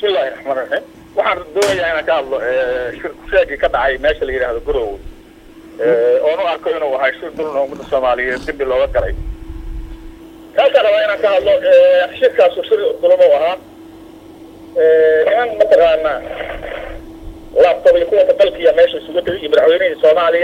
bismillahi raxmaan raxiim waxaan doonayaa inaan ka hadlo shir kushaagii ka dhacay meesha la yidhaahdo garowe oon u arko inuu ahay shir dulna ummadda soomaaliyeed dembi looga galay kaasaan rabaa inaan ka hadlo shirkaasu shir dulmo ahaa niman mataqaana laabtob iyo kuwa dalkiya meesha isugu tegay iyo madaxweynihii soomaaliya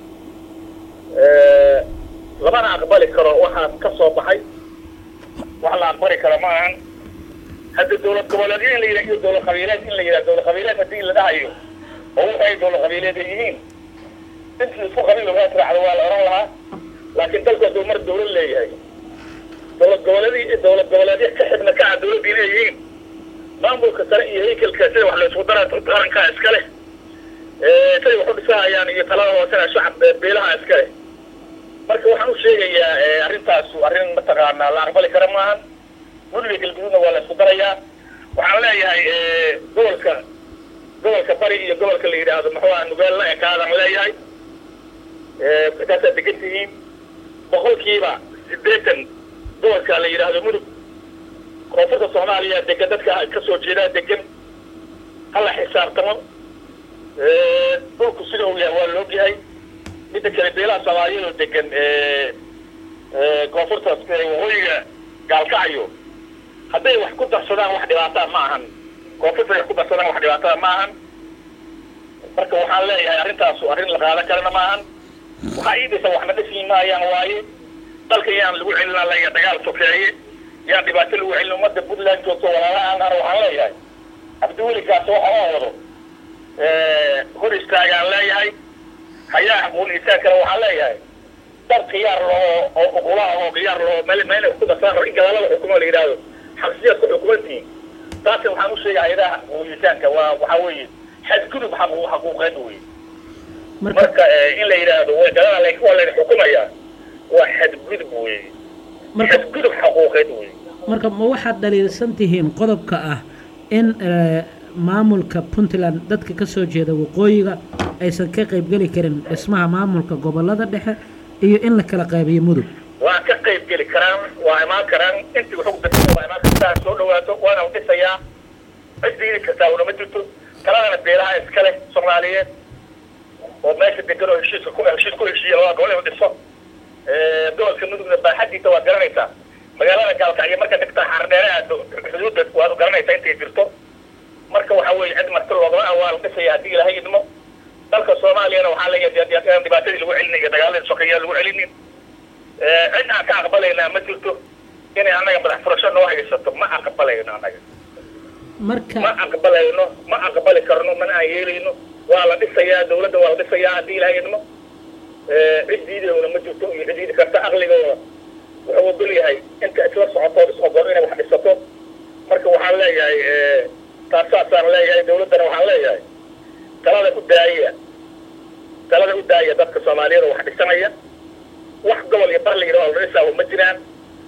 lamana aqbali karo waxaa ka soo baxay wax la aqbali karo ma ahan hadda dawlad goboleedyo in la yidhah iyo dawlad qabiileed in la yidhah dawlad qabiileed haddii la dhahayo oo waxay dawlad qabiileed ay yihiin intii isku qabiil ogaa tiracdo waa la oran lahaa laakiin dalku hadduu mar dawlad leeyahay dawlad goboleedyo dawlad goboleedyo ka xidhna kaca dawladdii leeyihiin maamulka sare iyo haykelka sida wax laysku dara qarankaa iska leh siday wax u dhisahayaan iyo talada hoosena shacab beelaha iska leh marka waxaan u sheegayaa arrintaasu arrin mataqaanaa la aqbali kara maahan guriga galguduudna waa la isku darayaa waxaan leeyahay gobolka gobolka bari iyo gobolka la yidhaahdo maxuuha nugaal la ekaadaan leeyahay intaasaad degan tihiin boqolkiiba siddeetan gobolka la yidhaahdo mudug koonfurta soomaaliya degan dadka ka soo jeedaa degan hala xisaabtamo dhulku sida uu yahay waa la ogyahay midda kale beelaha soomaaliyeed oo degan koonfurta waqooyiga gaalkacyo hadday wax ku darsadaan wax dhibaataa ma ahan koonfurta wax ku darsadaan wax dhibaatada ma ahan marka waxaan leeyahay arrintaasu arrin la qaadan karana ma ahan waxaa ii dhisa waxna dhisi maayaan waaye dalka yaan lagu celina leeya dagaal sokeeye yaan dhibaato lagu celin ummadda puntland joogto walaalahaan ana waxaan leeyahay cabdiwelikaas waxa oo wado hor istaagaan leeyahay hayaa aqoon insaan kale waxaan leeyahay dad khiyaar loo oo uqulaha oo khiyaar loo meel meel ku dasaan in gadaalada xukumo la yidhaahdo xabsiyaad ku xukumantihiin taasna waxaan u sheegay hayadaha aqoonitaanka waa waxaa weeye xadgudub xaqu xaquuqeed wey marka in la yidhaahdo way gadala la waa layna xukumayaa waa xadgudub wey xadgudub xaquuqeed wey marka ma waxaad dhaliilsan tihiin qodobka ah in maamulka puntland dadka ka soo jeeda waqooyiga aysan ka qaybgeli karin dhismaha maamulka gobolada dhexe iyo in la kala qaybiyo mudug waa ka qaybgeli karaan waa imaan karaan intii waxu da waa imaan kartaa soo dhawaato waana dhisayaa ciddii kartaa unama jirto taladana beelaha iska leh soomaaliyeed oo meesha degan oo heshiiska ku heshiis ku heshiiya labada gobol inuu dhiso gobolka mudugna baaxadiisa waad garanaysaa magaalada gaalkacyo marka dhigtaa xardheere aado xuduudda waad garanaysaa intay jirto marka waxa weeye cid marti loogama waa la dhisaya haddii ilaahay idmo dalka soomaaliyana waxaa leeyahay dhibaatadii lagu celinayo iyo dagaaladii sokeeyaa lagu celinin cid aan ka aqbalaynaa ma jirto inay annaga madax furasho noo haysato ma aqbalayno annaga marka ma aqbalayno ma aqbali karno mana aan yeelayno waa la dhisayaa dawladda waa la dhisayaa haddii ilaahay idmo cid diidayona ma jirto iyo cid diidi karta aqligooda wuxuu ogol yahay inta isla socotood is ogol inay wax dhisato marka waxaan leeyahay taas saasaan leeyahay dawladdana waxaan leeyahay talada u daaya talada u daaya dadka soomaaliyeed oo wax dhisanaya wax gobol iyo bar la yidhaho la dhisaa ma jiraan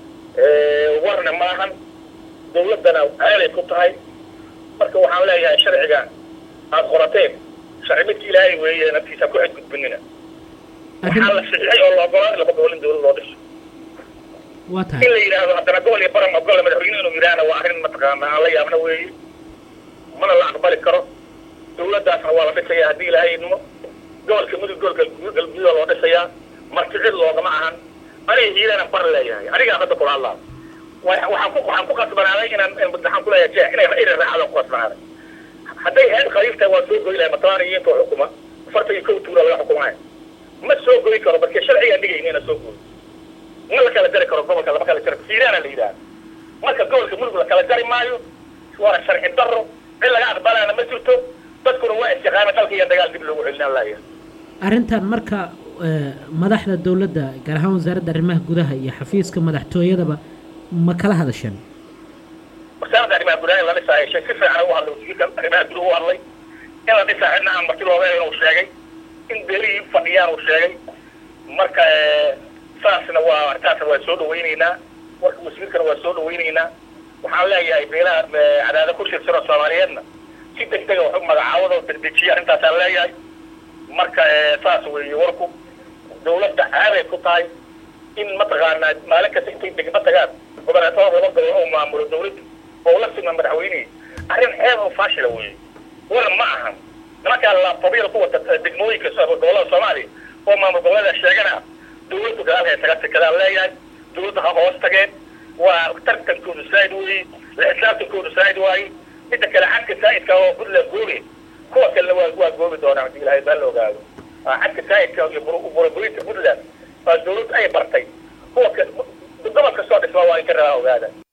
warna maahan dawladdana ceelay ku tahay marka waxaan leeyahay sharciga aada qorateen sharci midki ilaahay weeye naftiisa ku xadgudbinina waxaa la saxiixay oo la ogolaa laba gobol in dawlad loo dhiso waa in tahay la yidhaahdo haddana gobol iyo baran ogola madaxweyne inuu yidhaahna waa arrin mataqaana aan la yaabna weeye mana la aqbali karo dawladdaasna waa la dhisayaa haddii ilaahay idmo gobolka mudug gobolka galgududa loo dhisayaa marti cid loogama ahan aniga hiilana bar leeyahay anigaa hadda kula hadlaa wa- waxaan ku waxaan ku qasbanaaday inaan in waxaan ku leeyahay jeex inay inay raacadaan ku qasbanaaday hadday heed khaliif tahay waa soo goy lahay matabaan iyo inta xukuma afartan iyo kow tuura laga xukumaya ma soo goy karo marka sharcigaan dhigayna ina soo goy ma la kala jari karo gobolka lama kala jari siiraana la yidhaha marka gobolka mudug la kala jari maayo waana sharci daro cid laga aqbalaana ma jirto dadkuna waa istiqaama dalka iyo dagaal dib loogu celinaan laaya arrintan marka eh, madaxda dowladda gaar ahaan wasaaradda arrimaha gudaha iyo xafiiska madaxtooyadaba ma kala hadasheen wasaaradda arrimaha gudaha in la dhisaayo shay si fiican u hadlay wasiirka arrimaha gudaha u hadlay in la dhisaa cidna aan marti looga inuu sheegay in beelihii fadhiyaan uu sheegay marka saasna waa arrintaasna waa soo dhawaynaynaa warka wasiirkana waa soo dhawaynaynaa waxaan leeyahay beelaha cadaada ku shirsan oo soomaaliyeedna si degdega wax u magacaawada oo degdejiya arrintaasaan leeyahay marka saas weeye warku dawladda caaday ku tahay in mataqaanaa maalin kasta intay degma tagaan goboleetada laba gobol oo maamulo dawladda oo la sima madaxweynihi arrin ceeb oo faashila weeye war ma ahan nimankaa laafabyada ku wata degmooyinka gobollada soomaaliya oo maamul goboleeda sheegana dawladdu gadaalhay taga tikadaan leeyahay dawladdu ha hoos tageen waa tartankoodu saa'id weeye la xisaabtankoodu saa'id waaye midda kale xadka saa'idka oo puntland goobe kuwa kalena waa waa goobi doonaa hadii ilaahay baa la ogaado xadka saa'idka iyo burburinta puntland waa dawladdu ay bartay kuwa gobol kastoo dhismaa waa in ka rabaa ogaada